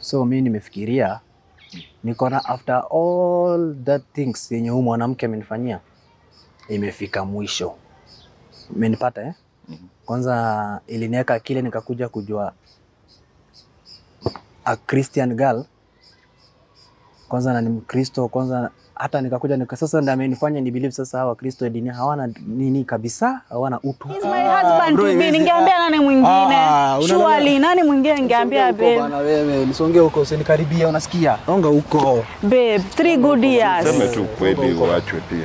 so mi nimefikiria niko na after all that things yenye huyu mwanamke amenifanyia imefika mwisho umenipata eh? Mhm. kwanza iliniweka akili nikakuja kujua a Christian girl kwanza na ni Mkristo kwanza hata nikakuja nika sasa ndio amenifanya ni believe sasa hawa Kristo dini hawana nini kabisa hawana utu He's my husband bro, to be. hizi- Ningeambia nani mwingine? Ah, unaona- Surely nani mwingine ningeambia Songe huko babe? bana wewe, nisonge huko usinikaribia, unasikia? Songa huko. Babe, three good years. Seme tu kweli uachwe pia.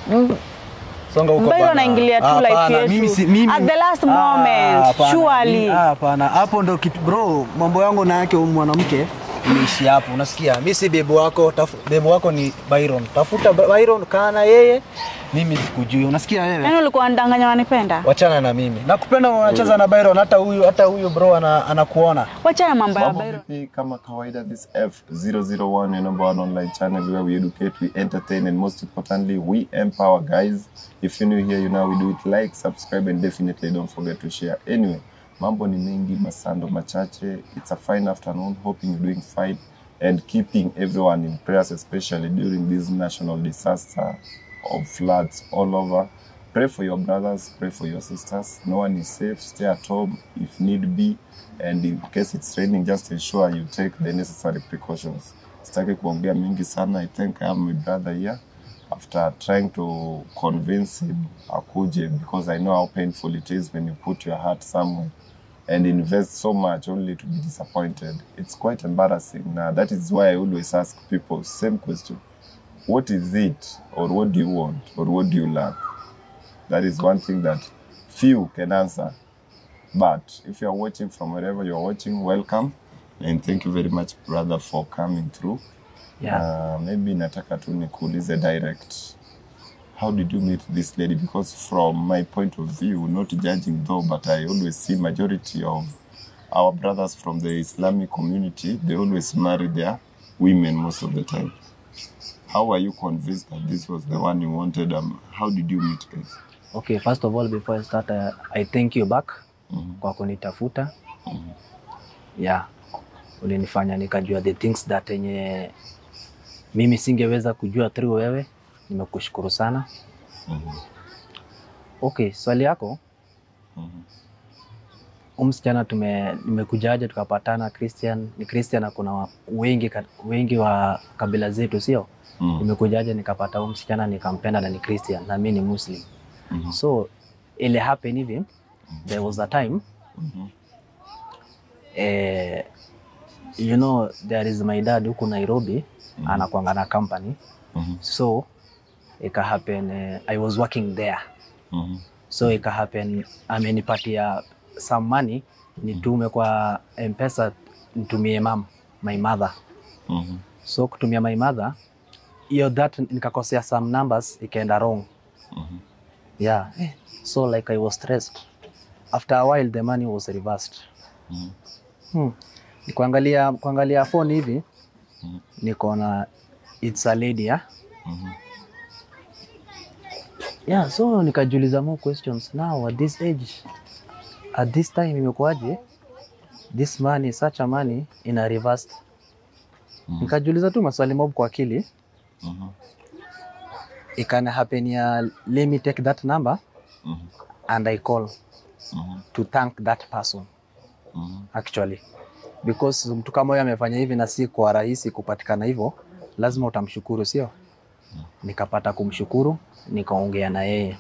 Songa huko Mbayo bana. anaingilia tu Hapana, life yetu. mimi si- mimi- At the last Ah, moment, hapana, surely. mimi- ah, Hapana, hapo ndo kitu bro, mambo yangu na yake huyu mwanamke imeishi hapo, unasikia? Mimi si bebu wako, tafu, bebu wako ni Byron. Tafuta Byron, kaa na yeye, mimi sikujui, unasikia wewe? Yaani ulikuwa unadanganya wanipenda? Wachana na mimi. Nakupenda unacheza na Byron, hata huyu hata huyu bro ana, anakuona. Wachana mambo ya Mambo Byron. vipi? Kama kawaida, this F001, your number one online channel where we educate, we entertain, and most importantly, we empower guys. If you're new here, you know we do it like, subscribe, and definitely don't forget to share. Anyway, mambo ni mengi, masando machache. It's a fine afternoon. Hoping you're doing fine and keeping everyone in prayers, especially during this national disaster of floods all over. Pray for your brothers, pray for your sisters. No one is safe. Stay at home if need be. And in case it's raining, just ensure you take the necessary precautions. Sitaki kuongea mingi sana. I think I have my brother here. After trying to convince him akuje because I know how painful it is when you put your heart somewhere and invest so much only to be disappointed. It's quite embarrassing. Now, that is why I always ask people same question. What is it or what do you want or what do you lack? That is one thing that few can answer. But if you are watching from wherever you are watching, welcome and thank you very much brother for coming through. Yeah. Uh, maybe nataka tu nikuulize direct. How did you meet this lady? Because from my point of view, not judging though, but I always see majority of our brothers from the Islamic community, they always marry their women most of the time. How were you convinced that this was the one you wanted? Um, how did you meet guys? Okay, first of all before I start uh, I thank you back Mhm. kwa kunitafuta. Yeah. Ulinifanya nikajua the things that yenye mimi singeweza kujua through wewe. Nimekushukuru sana. Mhm. Okay, swali yako Mhm. huyu msichana tume nimekujaje tukapatana Christian ni Christian na kuna wa- wengi ka- wengi wa kabila zetu sio? Mhm. Nimekujaje nikapata huyu msichana nikampenda na ni Christian na mimi ni Muslim. Mhm. So ile happen hivi there was a time Mhm. eh, you know there is my dad huku Nairobi Mhm. anakuanga na company Mhm. so ika happen eh, I was working there Mhm. so ika happen amenipatia some money nitume kwa mpesa nitumie mam my mother Mhm. so kutumia my mother hiyo that nikakosea some numbers ikaenda wrong Mhm. yeah so like I was stressed after a while the money was reversed Mhm. hmm. kuangalia kuangalia phone hivi Mhm. niko na it's a lady yeah? Mhm. yeah so nikajiuliza more questions now at this age at this time imekuwaje this money such a money ina reversed Mhm. nikajiuliza tu maswali mob kwa akili Mhm. ikana happen ya let me take that number Mhm. and I call Mhm. to thank that person Mhm. actually because mtu kama huyo amefanya hivi na si kwa rahisi kupatikana hivyo, lazima utamshukuru, sio? Nikapata kumshukuru, nikaongea na yeye.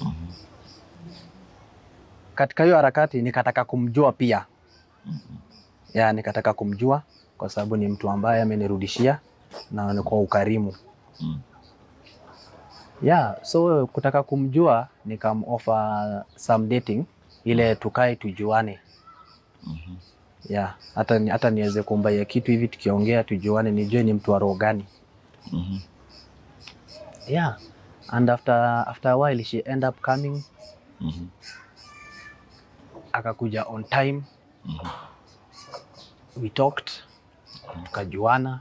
Katika hiyo harakati nikataka kumjua pia ya, nikataka kumjua kwa sababu ni mtu ambaye amenirudishia na ni kwa ukarimu Mm. yeah, so kutaka kumjua nikamoffer some dating ile tukae tujuane Mhm. yeah, hata, ni- hata niweze kumbaia kitu hivi tukiongea tujuane, nijue ni mtu wa roho gani. Mhm. Yeah, and after, after a while she end up coming, Mhm. akakuja on time, Mhm. we talked, tukajuana.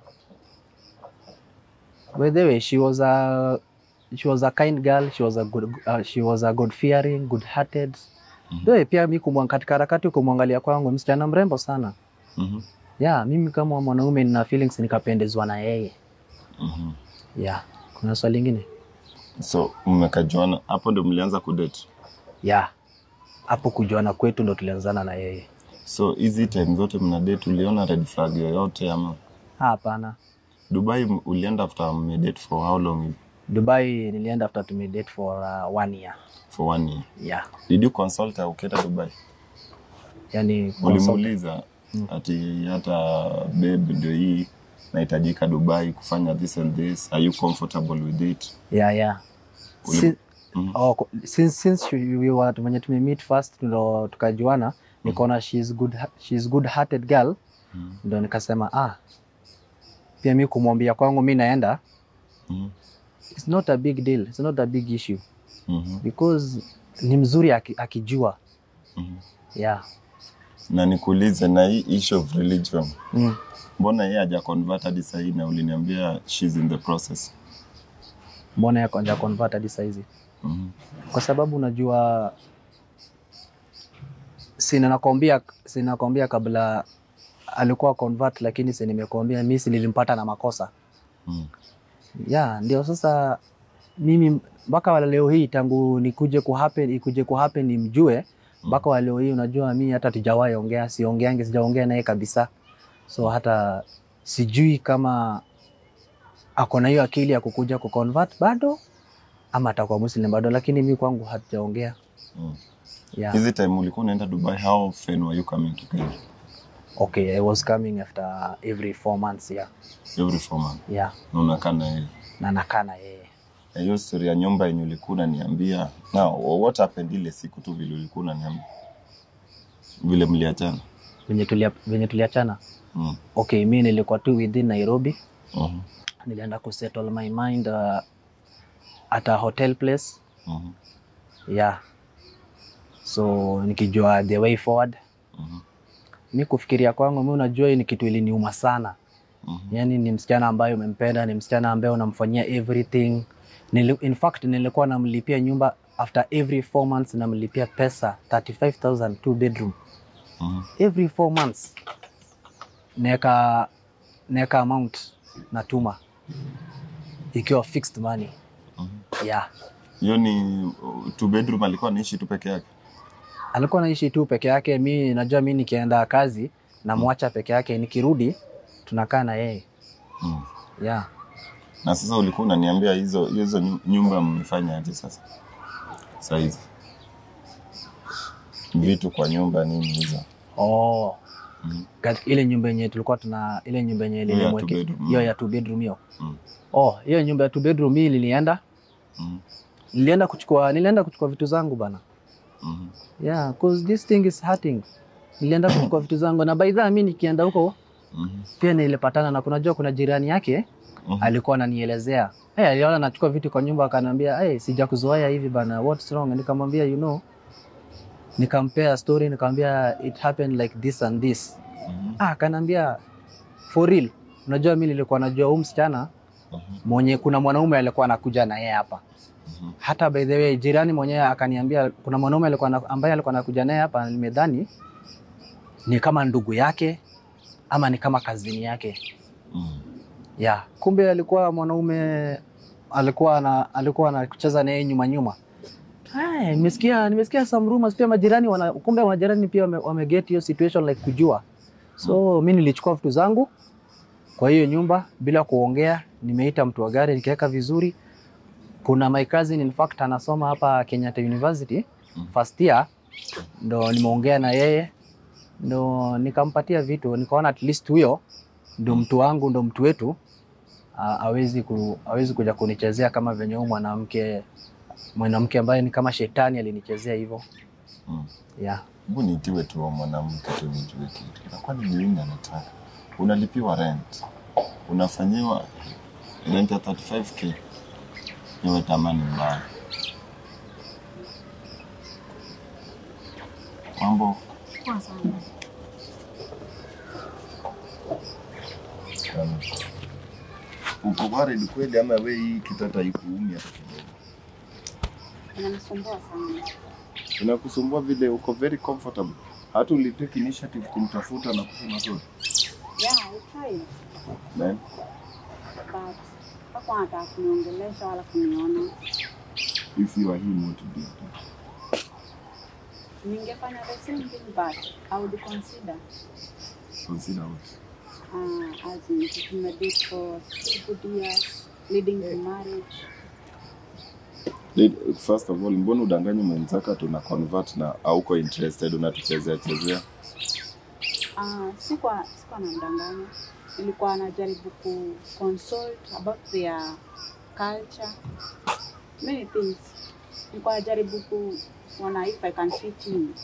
By the way, she was a she was a kind girl, she was a good uh, she was a good fearing, good hearted. Mhm. Though pia mi kumwa katika harakati kumwangalia kwangu msichana mrembo sana. Mhm. yeah, mimi kama mwanaume nina feelings nikapendezwa na yeye Mhm. yeah. Kuna swali lingine So mmekajuana hapo ndio mlianza kudate. yeah. Hapo kujuana kwetu ndo tulianzana na yeye. So hizi time zote mna date, uliona red flag yoyote ama? Ah, Hapana, Dubai m- ulienda after mmedate for how long? hivi? Dubai nilienda after tumedate for uh, one year For one year. yeah. Did you consult her ukienda Dubai? Yani Ulimuuliza ati hata babe, ndio hii nahitajika Dubai kufanya this and this, are you comfortable with it? yeah, yeah. Uli- Si, Mhm. oh, ko- since, since we we were wenye tumemeet first ndo tukajuana nikaona she's good she's good hearted girl Mhm. ndo nikasema ah pia mi kumwambia kwangu mi naenda Mhm. it's not a big deal it's not a big issue Mhm. because ni mzuri aki, akijua Mhm. yeah Na nikuulize na hii issue of religion, mm. mbona yeye haja convert hadi sahii na uliniambia she's in the process? mbona yako anja convert hadi saizi Mhm. kwa sababu unajua sina nakwambia sina nakwambia kabla alikuwa convert lakini si nimekwambia mi si nilimpata na makosa Mhm. ya ndio sasa mimi mpaka wa leo hii tangu nikuje kuhappen ikuje kuhappen nimjue mpaka wa leo hii unajua mi hata tujawahi ongea siongeange sijaongea naye kabisa so hata sijui kama ako na hiyo akili ya kukuja kuconvert bado ama atakuwa muslim bado lakini mi kwangu hatujaongea Mhm. yeah. Hizi time ulikuwa unaenda Dubai, how often were you coming to Kenya? okay i was coming after every four months yeah. Every four months. Yeah. Na unakaa na yeye. na nakaa na yeye Na hiyo story ya nyumba yenye ulikuwa unaniambia, now what happened ile siku tu vile ulikuwa unaniambia? Vile mliachana? venye tulia, venye tuliachana Mhm. okay mi nilikuwa tu within nairobi Mhm. nilienda kusettle my mind uh, at a hotel place Mhm. yeah so nikijua the way forward Mhm. mi kufikiria kwangu mi unajua hii ni kitu iliniuma sana Mhm. yani ni msichana ambaye umempenda ni msichana ambaye unamfanyia everything Nili, in fact nilikuwa namlipia nyumba after every four months namlipia pesa 35000 two bedroom Mhm. every four months neka neka amount natuma ikiwa fixed money Mhm. yeah Hiyo ni uh, two bedroom alikuwa anaishi tu peke yake. alikuwa naishi tu peke yake mi najua mi nikienda kazi namwacha peke yake nikirudi tunakaa na yeye Mhm. yeah Na sasa ulikuwa unaniambia hizo hizo nyu- nyumba mmefanya aje sasa? Saa hizi. Vitu kwa nyumba nini hizo? oh Mhm. Kat- ile nyumba yenye tulikuwa tuna ile nyumba yenye Hiyo ya two nilimweke bedroom. hiyo ya two bedroom hiyo Mhm. oh hiyo nyumba ya two bedroom hii nilienda Mhm. nilienda kuchukua nilienda kuchukua vitu zangu bana Mhm. yeah cause this thing is hurting nilienda kuchukua vitu zangu na by the way mi nikienda huko Mhm. pia nilipatana na kunajua kuna jirani yake Mhm. alikuwa ananielezea hey, aliona nachukua vitu kwa nyumba akaniambia hey, sijakuzoea hivi bana what's wrong nikamwambia you know nikampea story nikamwambia it happened like this and this Mhm. ah akaniambia for real unajua mi nilikuwa najua huyu msichana Mhm. mwenye kuna mwanaume alikuwa anakuja na yeye hapa Mhm. hata by the way jirani mwenyewe akaniambia kuna mwanaume alikuwa na- ambaye alikuwa anakuja naye hapa nimedhani ni kama ndugu yake ama ni kama kazini yake Mhm. ya kumbe alikuwa mwanaume alikuwa na alikuwa anacheza naye nyuma nyuma Hai, nimesikia nimesikia some rumors pia majirani wana, kumbe majirani pia wame, wame get hiyo situation like kujua so mi nilichukua vitu zangu kwa hiyo nyumba bila kuongea nimeita mtu wa gari nikaweka vizuri kuna my cousin in fact anasoma hapa Kenyatta University Mhm. first year ndo nimeongea na yeye ndo nikampatia vitu nikaona at least huyo ndo mtu wangu ndo mtu wetu a- hawezi ku, hawezi kuja kunichezea kama venye huyu mwanamke mwanamke ambaye ni kama shetani alinichezea hivyo Mhm. yeah. Hebu niitiwe tu wa mwanamke tu nijue kitu. Na kwani ni nini anataka? Unalipiwa rent. Unafanyiwa rent ya 35k. Niwe tamani mbaya. Mambo Poa sana. um, uko worried kweli ama we hii kitata ikuumi hata kidogo? Inanisumbua sana. Inakusumbua vile uko very comfortable. Hata ulitake initiative kumtafuta na kusema sorry. tried Then but hakuwa anataka kuniongelesha wala kuniona. if you are him what would you do? Ningefanya the same thing but I would consider Consider what? uh, as in tumedate for three good years leading to marriage. Let- First of all, mbona udanganye mwenzaka tuna convert na auko interested unatuchezea chezea? Uh, sikuwa sikuwa namdanganya, nilikuwa najaribu ku consult about their culture many things. Nilikuwa najaribu kuona if I can fit in.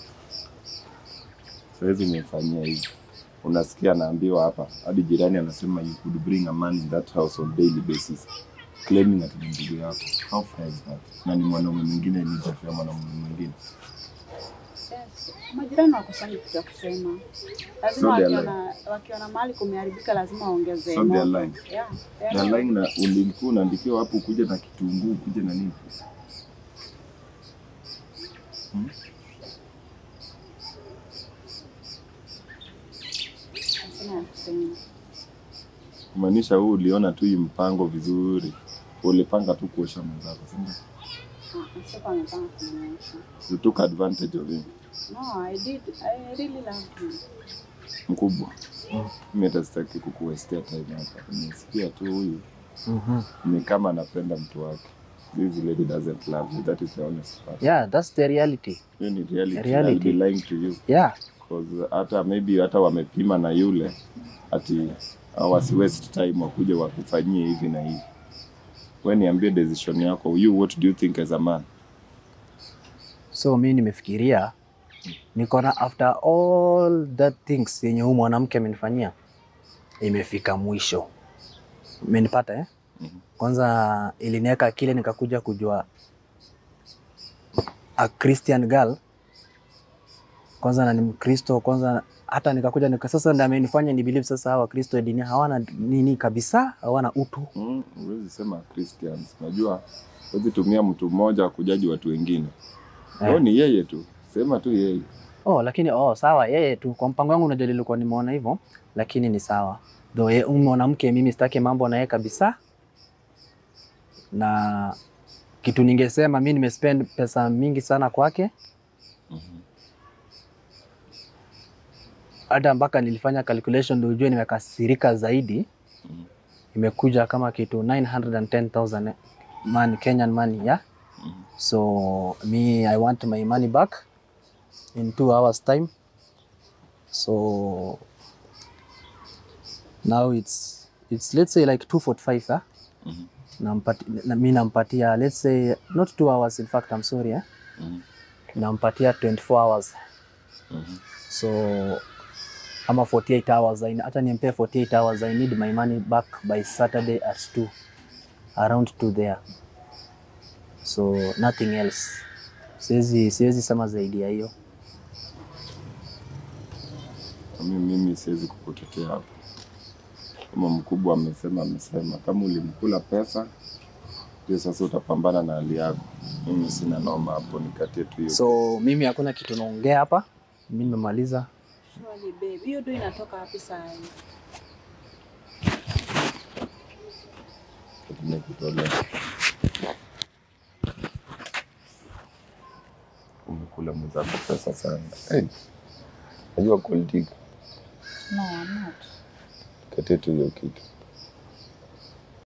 Siwezi nimefanyia hivi. Unasikia anaambiwa hapa, hadi jirani anasema you could bring a man in that house on daily basis claiming ati ni ndugu yako. How fair is that? Na ni mwanaume mwingine ni ya mwanaume mwingine. Yes, majirani wakosangi kitu ya kusema, lazima So they are wakiona wakiona mahali kumeharibika lazima waongeze So they are moto. lying. Yeah, they are Na lying. line na ulikuwa unaandikiwa hapo kuja na kitunguu, kuja na nini? Hakuna ya kusema. Kumaanisha huu uliona tu hii mpango vizuri. Ulipanga tu kuosha mwenzako, si ndio? Ah, sikuwa nimepanga kumuosha. You took advantage of him. No, I did. I really loved him. Mkubwa. Mimi hata sitaki kukuwestia time hapa. Nimesikia tu huyu Mhm. ni kama anapenda mtu wake. This lady doesn't love you. That is the honest part. Yeah, that's the reality. Hiyo ni reality. Reality. I'll be lying to you. Yeah. Cause hata maybe hata wamepima na yule ati uh, wasi waste time wakuje wakufanyie hivi na hivi. Wewe niambie decision yako. You what do you think as a man? So mi nimefikiria niko na after all that things yenye huyu mwanamke amenifanyia imefika mwisho. Umenipata eh? Mhm. Kwanza iliniweka akili nikakuja kujua a Christian girl kwanza na ni Mkristo kwanza, hata nikakuja nika, sasa ndio amenifanya ni believe sasa hawa Kristo dini hawana nini kabisa, hawana utu. Mm, huwezi sema Christians. Najua huwezi tumia mtu mmoja kujaji watu wengine. Eh. Eh. ni yeye tu. Sema tu yeye. Oh, lakini oh, sawa yeye tu kwa mpango wangu, unajua nilikuwa nimeona hivyo, lakini ni sawa though yeye huyu mwanamke mimi sitaki mambo na yeye kabisa, na kitu ningesema mi nimespend pesa mingi sana kwake Mhm. hata mpaka nilifanya calculation ndio ujue nimekasirika zaidi. Mhm. Imekuja kama kitu 910,000 money, Kenyan money yeah? Mhm. So me I want my money back in two hours time. So now it's it's let's say like 245 huh? Mhm. Nampati, na, mi nampatia let's say not two hours in fact I'm sorry eh? Mhm. Nampatia 24 hours Mhm. so ama 48 hours I, hata nimpee 48 hours I need my money back by Saturday at 2 around 2 there so nothing else siwezi siwezi sema zaidi ya hiyo Mimi, mimi siwezi kukutetea hapo. Kama mkubwa amesema, amesema. Kama ulimkula pesa, ndio sasa utapambana na hali yako. Mimi sina noma hapo, nikatie tu hiyo. so mimi hakuna kitu naongea hapa mi nimemaliza Surely babe, hiyo tu inatoka wapi saa hii? Nimekutolea. Umekula mwenzako pesa sana. Hey, najua kulitika. No, I'm not. Katie tu hiyo kitu.